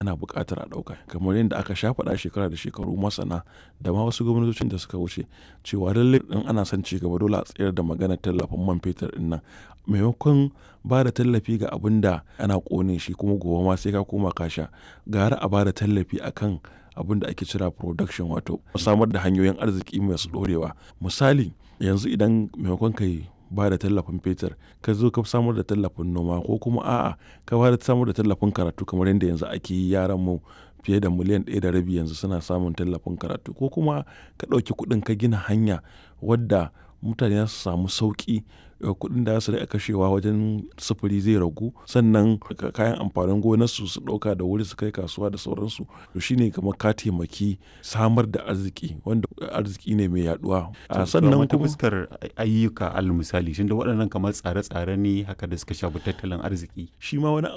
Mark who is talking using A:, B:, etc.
A: ana buƙatar a ɗauka kamar yadda aka sha faɗa shekara da shekaru masana da ma wasu gwamnatocin da suka wuce cewa lallai in ana son ci gaba dole a tsayar da maganar tallafin man fetur ɗin nan maimakon ba da tallafi ga abin da ana ƙone shi kuma gobe ma sai ka koma ka sha gara a ba da tallafi akan abin da ake cira production wato samar da hanyoyin arziki masu ɗorewa misali yanzu idan maimakon kai ba da tallafin fetur ka zo ka samar da tallafin noma ko kuma a'a ka ba da samar da tallafin karatu kamar yadda yanzu ake yi yaran mu fiye da miliyan ɗaya da rabi yanzu suna samun tallafin karatu ko kuma ka ɗauki kuɗin ka gina hanya wadda mutane za su samu sauƙi kuɗin da su kashewa wajen sufuri zai ragu sannan kayan amfanin gonarsu su ɗauka da wuri su kai kasuwa da sauransu to shine kamar ka taimaki samar da arziki wanda arziki ne mai yaduwa
B: sannan kuma fuskar ayyuka al misali shin da waɗannan kamar tsare-tsare ne haka da suka shafi tattalin arziki
A: shi ma wani